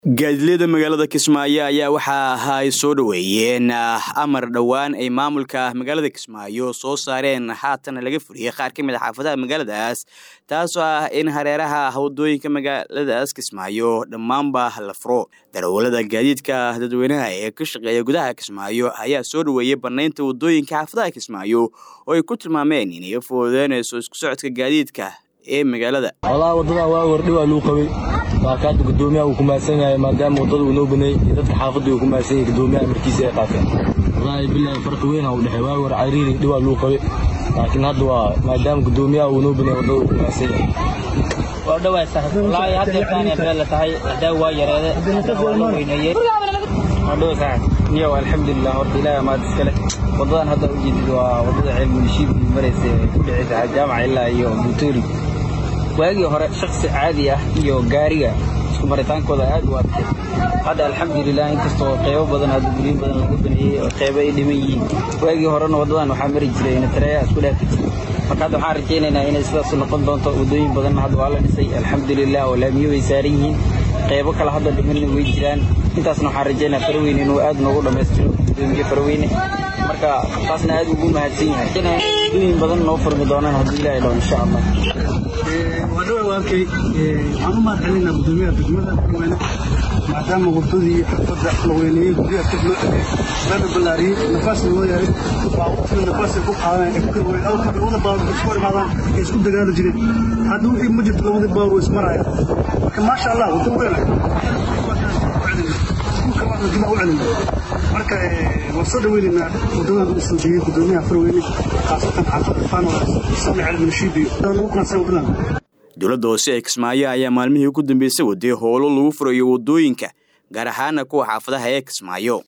gaadiidleyda magaalada kismaayo ayaa waxa ay soo dhoweeyeen amar dhowaan ay maamulka magaalada kismaayo soo saareen haatan laga furiyey qaar ka mid a xaafadaha magaaladaas taasoo ah in hareeraha wadooyinka magaaladaas kismaayo dhammaanba la furo darawalada gaadiidka dadweynaha ee ka shaqeeya gudaha kismaayo ayaa soo dhoweeyey banaynta wadooyinka xaafadaha kismaayo oo ay ku tilmaameen inay fududeynayso isku socodka gaadiidka ee magaalada walahi waddadan waa wardhi waa luu qabay laakiin hadda guddoomiyaha uu ku mahadsan yahay maadaama waddada uu noo baneeyey iyo dadka xaafadda uu ku mahadsan yahay guddoomiyaha markiisa ay qaateen wallaahi bilaahi farqi weyn ha u dhexey waa war cariiri dhibaa luu qabay laakiin hadda waa maadaama guddoomiyaha uu noo baneeyey waddada uu ku mahadsan yahay waa dhawaa saaxib wallaahi hadda yaqaanay meel la tahay hadaa waa yareede waa la weyneeyey waa dhawa saaxib niyow alxamdulilah horta ilaahi amaad iskale waddadan hadda u jeedid waa waddada ceelmunishiid maraysa ku dhicaysa jaamaca ilaa iyo buutoori waagii hore shaksi caadi ah iyo gaariga isku maritaankooda aad u adkay hadda alxamdulilah inkastoo qeybo badan hadda guryo badan laga baneeyey oo qeybo ay dhiman yihiin waagii horena waddadan waxaa mari jiray natareeya isku dhaafi jiray marka hadda waxaan rajaynaynaa inay sidaas noqon doonto waddooyin badanna hadda waa la dhisay alxamdulilah oo laamiyo way saaran yihiin qeybo kale hadda dhimanna way jiraan intaasna waxaan rajaynaa faraweyne inuu aad noogu dhammaystiro guddoomiye faraweyne marka taasna aad ugu mahadsan yahay waddooyin badan noo furmi doonaan hadduu ilaahay dhaho insha allah waa dhawa waakay waxaan u mahad celinaa guddoomiyaha degmada farweyne maadaama waddadii xafadda la weyneeyey guryaha dib loo celiyey lana ballaariyey nafaasna loo yahay baabuurtina nafaas ay ku qaadaan labada baabuur isku hor imaadaan ay isku dagaali jireen hadda wixii ma jirto labada baabuur way ismarayaan marka maasha allah waddo weyn iskuulka waxna dib u celina marka waan soo dhaweynaynaa waddadan u soo jeeyey guddoomiyaha farweyne khaasatan xaafadda faanolas sami celminshiibiyo lagu qanacsan waddadan dowladda hoose ee kismaayo ayaa maalmihii ugu dambeysay waday howlo lagu furayo waddooyinka gaar ahaana kuwa xaafadaha ee kismaayo